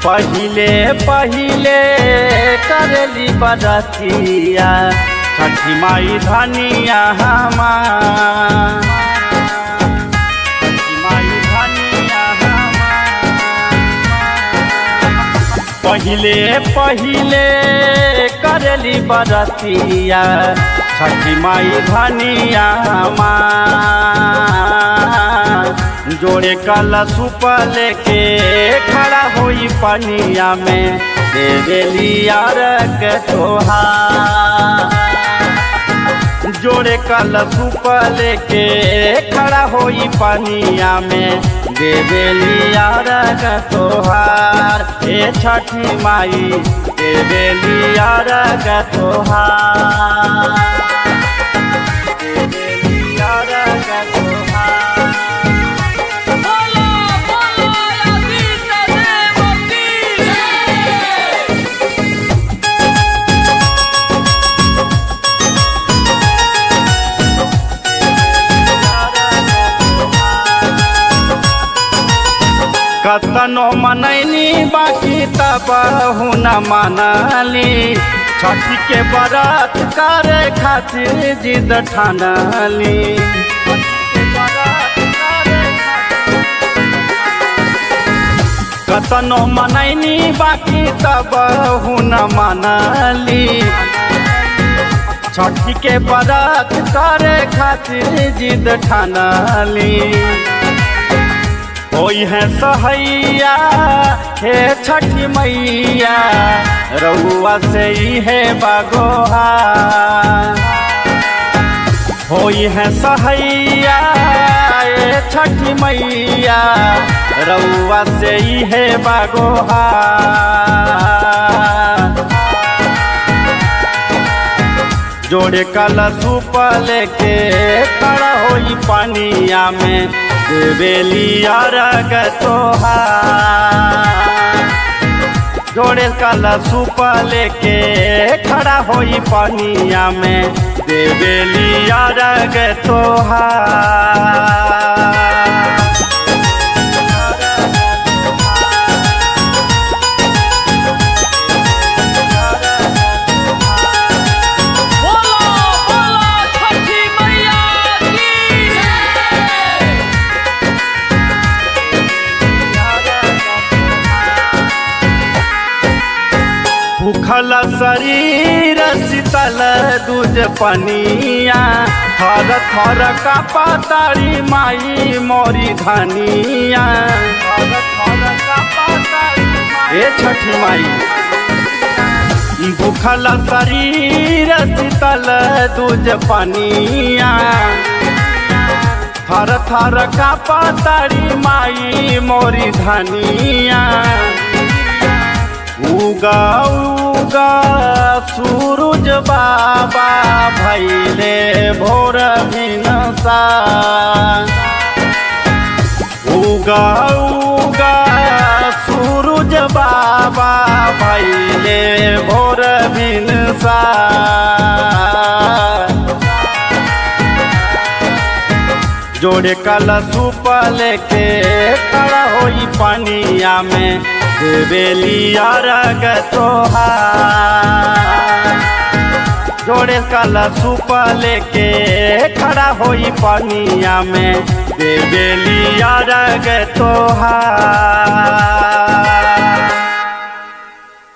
पहिले पहिले करली बरतिया छठी माई धनिया हमार छठी माई धनिया हमार। पहिले पहिले करली बरतिया छठी माई धनिया हमार जोड़े कल सुप लेके खड़ा होई पनिया में देवेली यारक तोहार जोड़े कल सुप लेके खड़ा होई पनिया में देवेली यारक तोहार ए छठी माई देवेली यारक तोहार देवेली यारक तोहार बोलो बोलो आदित्य देव की कतनो मनैनी बाकी तब न मनली छठी के बरत करे खातिर जिद ठानली कतनो मनैनी बाकी तब न मनली छठी के बरत करे खातिर जिद ठानली होई है सहैया हे छठी मैया रउआ से ही है बागोहा होई है सहैया ए छठी मैया रउआ से ही है बागोहा जोड़े कल सूप लेके खड़ा होई पानिया में देवेली अरग तोहार जोड़े कल सूप लेके खड़ा होई पानिया में देवेली अरग तोहार बोलो बोलो छठी मैया की भूखल शरीर शीतल दूज पनिया थर थर का पातारी माई मोरी धनिया ए छठी माई भूखल शरीर शीतल दूज पनिया थर थर का पातारी माई मोरी धनिया उगा उगा सूरज बाबा भैले भोर भिनसा उगा उगा सूरज बाबा भैले भोर भिनसा जोड़े कल सूप लेके खड़ा होई पानिया में देवेली अरग तोहार जोड़े कल सूप लेके खड़ा होई पानिया में देवेली अरग तोहार